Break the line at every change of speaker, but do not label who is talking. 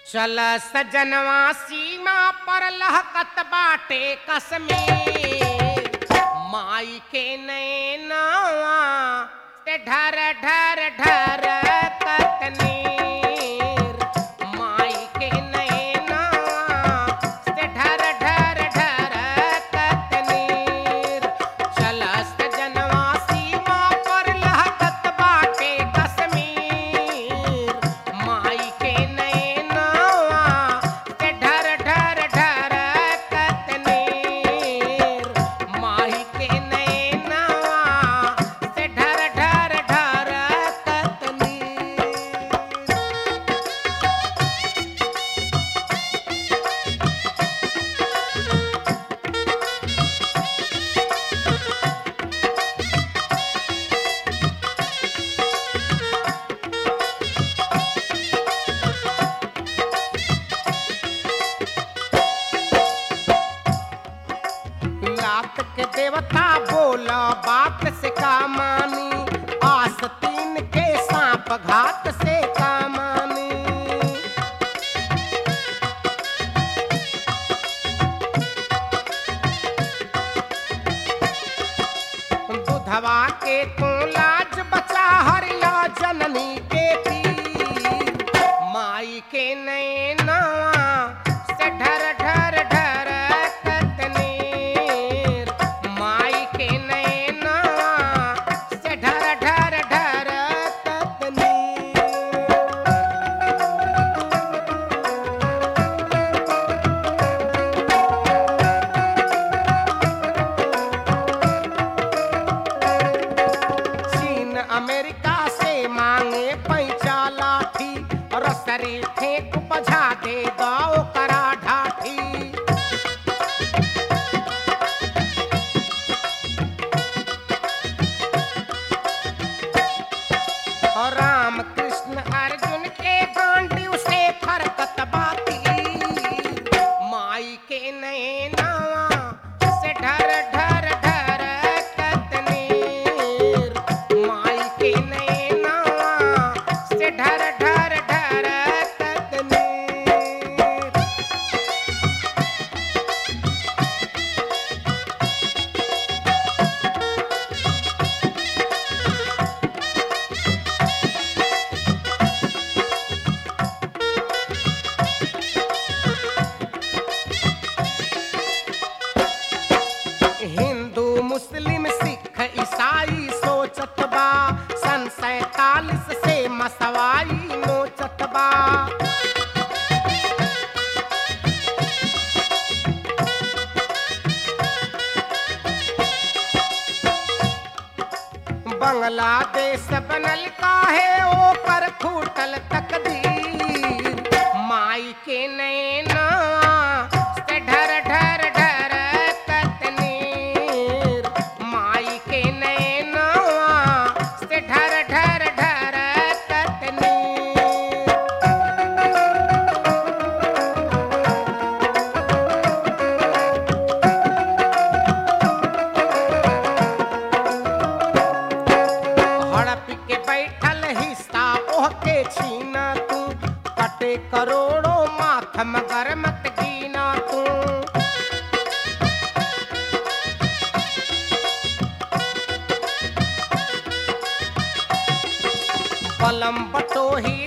चल सजनवा सीमा पर लहकत बाटे कसमेर माई के नैनवा ते ढर ढर ढर कतनीर माई के नैनवा ते ढर ढर ढर कतनीर चल सजनवा सीमा पर लहकत बाटे कश्मीर माई के नैनवा ते ढर ढर ढर कतनीर माई के नैनवा ते ढर ढर ढर कतनीर लात के देवता बोला बात से का मानी आस्तीन के सांप घात से का मानी दुधवा के तू लाज बचा हरिया जननी के पीर माई के नैनवा से ढर ढर ढर कतनीर माई के नैनवा से ढर ढर ढर कतनीर चीन अमेरिका से मांगे पैसा लाठी रसरी फेंक बजा दे गाओ करा ढाठी और राम कृष्ण अर्जुन के गांडी से फरकत बाती माई के नैनवा से ढर ढर ढर कतनीर माई के नैनवा से ढर ढर ढर कतनीर हिंदू मुस्लिम सिख ईसाई सोचत बा सन सैतालीस से मसवाई नोचत बा बांग्लादेश बनल काहे ओकर फूटल तकदीर माई के नैना से ढर ढर ढर कतनीर माई के नैना से ढर ढर ढर कतनीर हड़प के बैठल हिस्सा ओह के छीना तू कटे करोड़ों माथ मगर मत गिना तू बलम बटोही